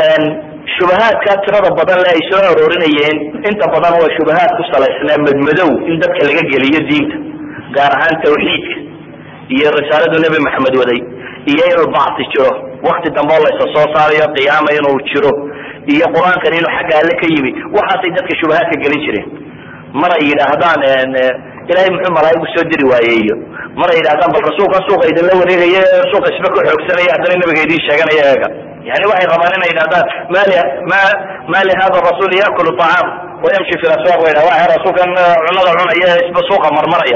shubahaadka tirada badan le ay soo aroorinayeen inta badan waa shubahaad ku salaysnaa madmadow in dadka laga geliyo diinta gaar ahaan tawxiidka iyo risaaladu nebi maxamed waday iyo inuu bacti jiro wakti dambe oo laysa soo saarayo qiyaama inuu jiro iyo qur-aankan inuu xagga alle ka yimi waxaasay dadka shubahaadka gelin jireen mar ay yidhaahdaan ilahay muxuu malaa'igu soo diri waaye iyo mar ay yidhahdaan bal rasuulkan suuqa idinla wareegaya suuqa isba ku xoogsanaya haddana nabiga idiin sheeganaya eega yani waxay rabaan inay yidhahdaan mali ma ma li hada rasul yakulu طacaam wayamshi fi aswaq wa yidhah waxa rasuulkan cunada cunaya isba suuqa marmaraya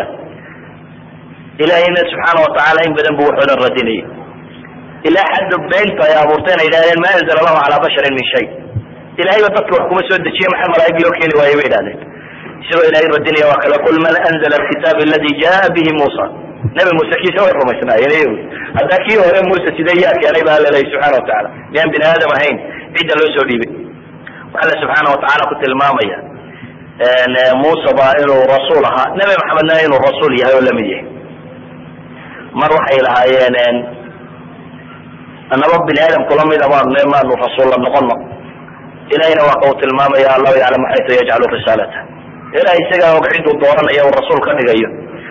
ilahayna subxaana watacaala in badan bu waxoodan radinayay ilaa xadda beynta ay abuurteen ay yidhahdeen ma anzala allahu calaa basharin min shay ilahayba dadka wax kuma soo dejiye maxaa malaa'ig loo keeni waaye bay yidhahdeen isagoo ilahay radinaya waa kale qul man anzla alkitaab aladi jaa bihi muusa nabi muuse kiisa way rumaysnaayeen iyagu haddaa kii hore muuse sidee yaa keenay ba alla leeyahy subxana watacaala miyaan bini aadam ahayn cidda loo soo dhiibay alla subxaana watacaala ku tilmaamaya muuse ba inuu rasuul ahaa nabi maxamedna inuu rasuul yahay oo lamid yahay mar waxay lahaayeen anaba bini aadamku lamida maanu maanu rasuulla noqono ilahayna waa ka uu tilmaamaya allahu yaclamu xaytu yajcalu risaalata ilahay isagaa og ciduu dooranaya uu rasuul ka dhigayo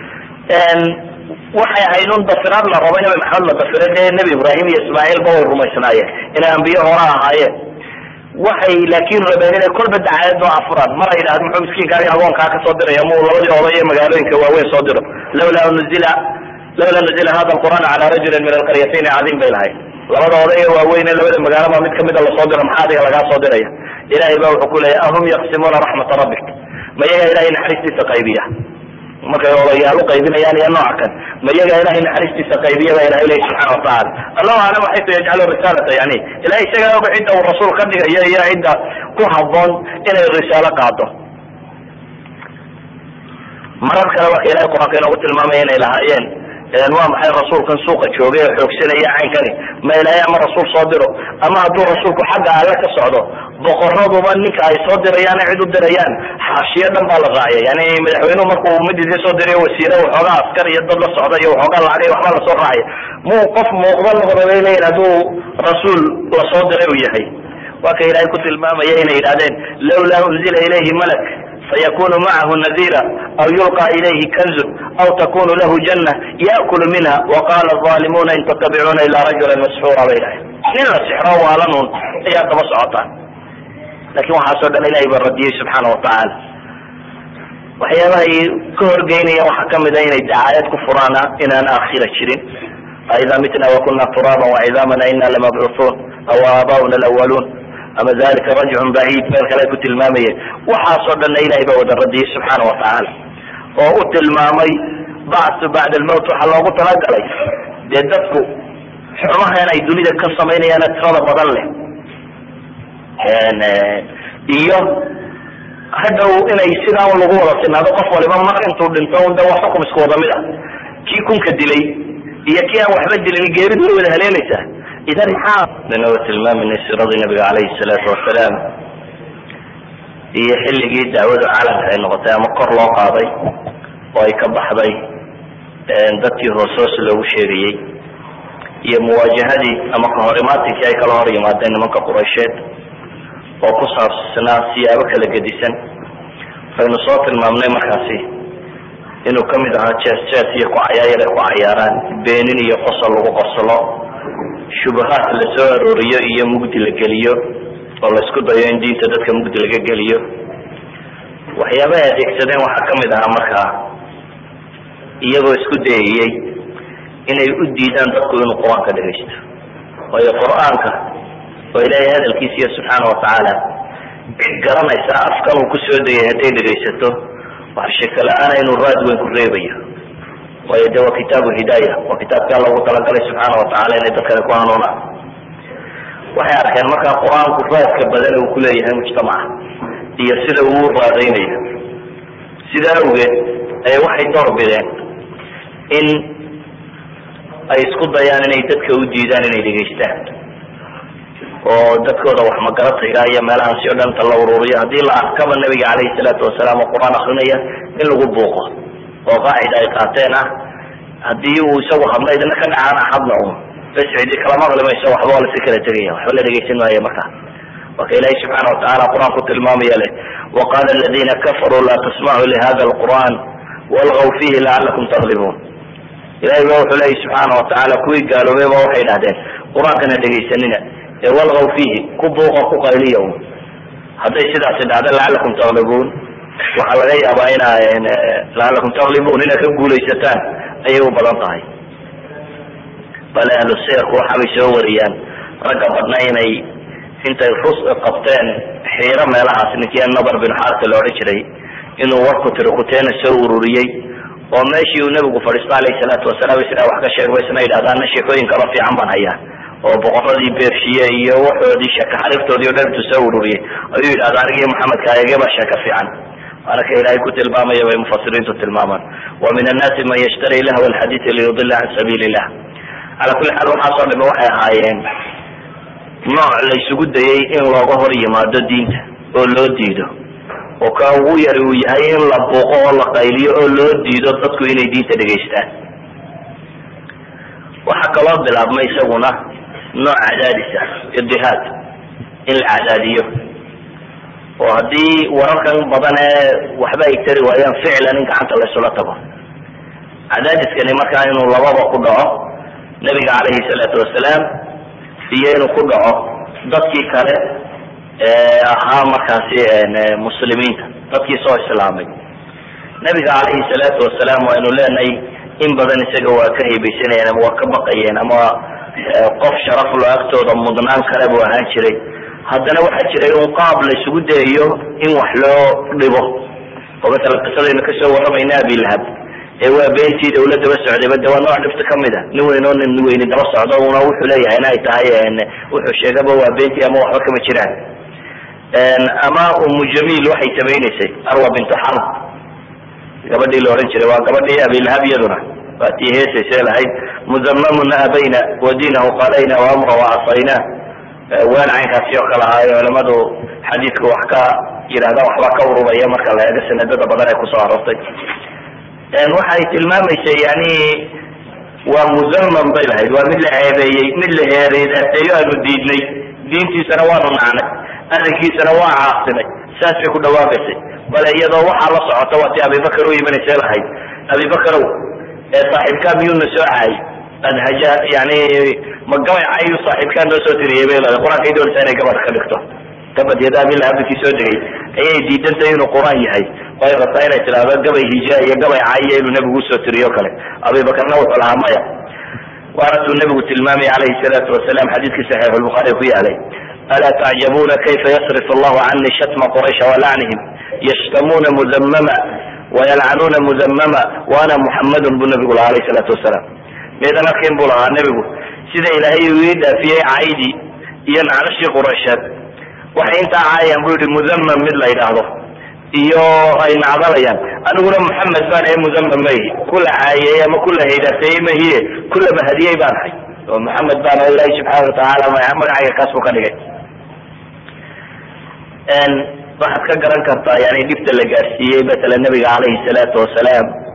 waxay ahayd un dafiraad la rabo nabi maxamed la dafira dee nebi ibraahim iyo ismaaciil ba way rumaysnaayeen inay ambiye hore ahaayeen waxay laakin rabeen inay kolba dacaayad oo afuraan mar ay yidhahdo muxuu miskiinkaagi agoonkaa ka soo diraya mu labadii oday ee magaalooyinka waaweyn soo diro lawlaa nuzila lawlaa nuzila hada alqur'aan cala rajulin min alqaryatayn cadiim bay lahayd labada oday ee waaweyn ee labada magaalaba mid kamida lasoo diro maxaa adiga lagaa soo diraya ilahay ba wuxuu ku leeyahy ahum yaqsimuuna raxmata rabbik ma yaga ilahay naxariistiisa qaybiya markay odayaal uqaybinayaan iyo nooca kan ma iyaga ilahay naxariistiisa qaybiya ba ilahay leeyahy subxana watacaala allahu aclam xaytu yajcalu risaalata yani ilahay isagaa og cidda uu rasuul ka dhigayo iyo cidda ku haboon inay risaalo qaado marar kale marka ilahay qur-aanka inoogu tilmaamaya inay lahaayeen waa maxay rasuulkan suuqa joogay oo xoogsanaya caynkani ma ilaahay ama rasuul soo diro ama hadduu rasuulku xagga alle ka socdo boqoraduba ninka ay soo dirayaan cid u dirayaan xaashiyo dhan baa la raacya yani madaxweynuhu markuu mid idin soo diray wasiire waxoogaa askar iyo dad la socda iyo waxoogaa lacagay waxba lasoo raacya muu qof muuqda noqda bay leeyihin hadduu rasuul lasoo diray uu yahay waa ka ilaahay ku tilmaamaya inay yidhahdeen lawlaa unzila ilayhi malak fayakunu macahu nadira aw yulqa ilayhi kanzun aw takunu lahu janna yaakulu minha waqala alimuna in tattabicuuna ila rajulan masxuura bay dhahay nin la sixro waalanun ayaa daba socotaan lakin waxaasoo dhan ilahay baa radiyey subxaana watacaala waxyaabahay ka horgeynayaan waxaa kamida inay dacaayad ku furaana inaan aakhira jirin aida mitna wakuna turaban wacidaamana ina lamabcuuun aw aabauna alawaluun ama dalika rajcun baciid meel kale ay ku tilmaamayeen waxaasoo dhanna ilahay baa wada radiyey subxaana watacaala oo u tilmaamay bacsu bacda almowt waxaa loogu talagalay dee dadku xumahan ay dunida ka samaynayaana tirada badan leh iyo hadhow inay sidaa un lagu wada sinaado qof waliba mar intuu dhinto un de waa xukum isku wada mid ah kii kunka dilay iyo kii aan waxba dilin geeridu way wada haleelaysaa idan maxaa danawa tilmaaminay siradii nabiga calayhi salaatu wasalaam iyo xilligii dacwadu calanka ay noqotay ama kor loo qaaday oo ay ka baxday dadkii hoos hoos loogu sheegayey iyo muwaajahadii ama kahorimaatinkii ay kala hor yimaadeen nimanka quraysheed oo ku saabsanaa siyaabo kala gedisan aynu soo tilmaamnay markaasi inuu kamid ahaa jees jees iyo kucayaayar ay ku cayaaraan beenin iyo qosol lagu qoslo shubahaad la soo arooriyo iyo mugdi la geliyo oo la isku dayo in diinta dadka mugdi laga geliyo waxyaabaha ay adeegsadeen waxaa kamid ahaa markaa iyagoo isku dayayey inay u diidaan dadku inuu qur-aanka dhegaysto waayo qur-aanka oo ilaahay hadalkiisiiyo subxaana watacaala cid garanaysa afkan uu kusoo degay hadday dhegaysato wax shaka la-aana inuu raad weyn ku reebayo waayo de waa kitaabu hidaaya waa kitaabkaa loogu talagalay subxaana watacaala inay dadkani ku hanuunaan waxay arkeen markaa qur-aanku raadka badan uu kuleeyahay mujtamaca iyo sida uu raadaynayo sidaa awgeed ay waxay door bideen in ay isku dayaan inay dadka u diidaan inay dhegaystaan oo dadkooda wax magaratayga iyo meelahan si o dhanta la ururiyo haddii la arkaba nabiga calayhi salaatu wasalaam oo qur-aan akrinaya in lagu buuqo oo qaacida ay qaateen ah haddii uu isagu hadla idina ka dhacaan hadna un bas cidi kala maqli mayso waxba waa lasi kala tegaya waxba la dhegaysan maayo markaa waa ka ilaahay subxaana watacaala qur-aan ku tilmaamaya leh waqala aladina kafaruu laa tasmacuu lihada alqur'an walgaw fihi lacalakum taglibuun ilahay ba wuxuu leeyay subxaana watacaala kuwii gaaloobay ba waxay dhahdeen qur-aankana dhegaysanina ee walgaw fiihi ku buuqa ku qayliya un hadday sidaasi dhacdo lacalakum taglibuun waxaa laga yaabaa ina lacalakum taglibuun inaad ka guulaysataan ayay u badan tahay bale ahlu sirku waxaabay soo wariyaan ragga badna inay intay rus qabteen xiiro meelahaas ninkii nabar bin xaarta la odhan jiray inuu warku tiri kuteena soo ururiyey oo meeshii uu nebigu fadhiisto alayhi salaatu wasalaam isna wax ka sheegba isna yidhahdaana sheekooyin kalo fiican baan hayaa oo boqoradii beershiye iyo waxoodii sheeka xariiftoodii o dhan intuu soo ururiyey ayuu yidhahda anigii maxamedka ayage baa sheeka fiican waana ka ilaahay ku tilmaamaya bay mufasiriintu tilmaamaan wa min annaasi man yashtari lahwa alxadiidi liyudila can sabiili illah cala kulli xaal waxaasoo dhame waxay ahaayeen nooc la isugu dayay in looga hor yimaado diinta oo loo diido oo ka ugu yari uu yahay in la buuqo oo la qayliyo oo loo diido dadku inay diinta dhegaystaan waxaa kaloo bilaabmay isaguna nooc cadaadisa idihaad in la cadaadiyo oo haddii wararkan badan ee waxba ay tari waayaan ficlan in gacanta laysula tago cadaadiskani markaa inuu lababa ku dhaco nabiga calayhi salaatu wasalaam iyo inuu ku dhaco dadkii kale ee ahaa markaasi muslimiinta dadkii soo islaamay nabiga calayhi salaatu wasalaam waynu leenahay in badan isaga waa ka haybaysanayeen ama waa ka baqayeen ama qof sharaflo agtooda mudnaan kale buu ahaan jiray haddana waxaa jiray un qaab la isugu dayayo in wax loo dhibo oo matala qisadaynu kasoo warramayna abilahab ee waa beentii dawla daba socdayba de waa nooc dhibta kamid a nin weyn oo nin weyni daba socdo una wuxuu leeyahay in ay tahay wuxuu sheegaba waa beentii ama waxba kama jiraan ama umu jamiil waxay samaynaysay arwa bintu xarb gabadhii la odhan jiray waa gabadhii abilahab iyaduna waa tii heesaysa lahayd muzamamuna abayna wadinahu qalayna waamra wacasayna waan caynkaasi oo kale ahaayo culamadu xadiidka wax ka yidhahda waxba ka ururaya marka la eego sanadada badan ee kusoo aroortay waxay tilmaamaysay yani waa muzaman bay lahayd waa mid la ceebeeyey mid la heereedateeyo aanu diidnay diintiisana waanu nacnay arrinkiisana waa caasinay saas bay ku dhawaaqaysay bale iyadoo waxaa la socota waa ti abibakar u imanaysa lahayd abibakarow ee saaxiibkaa miyuuna soo caayay adhaja yani ma gabay cayu saaxiibkaa noo soo tiriyay bay leedahay qur-aankay doonaysaa inay gabadha ka dhigto tabad yada abilahabikii soo degay ayay diidantahay inuu qur-aan yahay way rabtaa inay tidhaahdo gabay hija iyo gabay caayiya inuu nebigu usoo tiriyo kale abibakarna wuxuu lahaa maya waana tuu nebigu tilmaamay calayhi salaatu wasalaam xadiidkii saxiix lbukhaari ku yaalay alaa tacjabuna kayfa yasrif allahu cani shatma quraysha walacnihim yashtamuuna muzamama wayalcanuuna muzamama waana muxamadun buu nebigu lahaa alayhi salaatu wasalaam miidan arkin buu lahaa nebigu sida ilaahay uu ii dhaafiyey caydii iyo nacnashii quraysheed waxay intaa caayaan bu yihi muzamam mid la yidhaahdo iyo ay nacdalayaan aniguna muxamed baan ee muzamam mahi kula caayey ama kula haydaateeyey mahiye kula mahadiyey baan ahay oo muxamed baan oo ilaahay subxaana watacaala magacayga kaas buu ka dhigay waxaad ka garan kartaa yani dhibta la gaarsiiyey matala nabiga calayhi salaatu wasalaam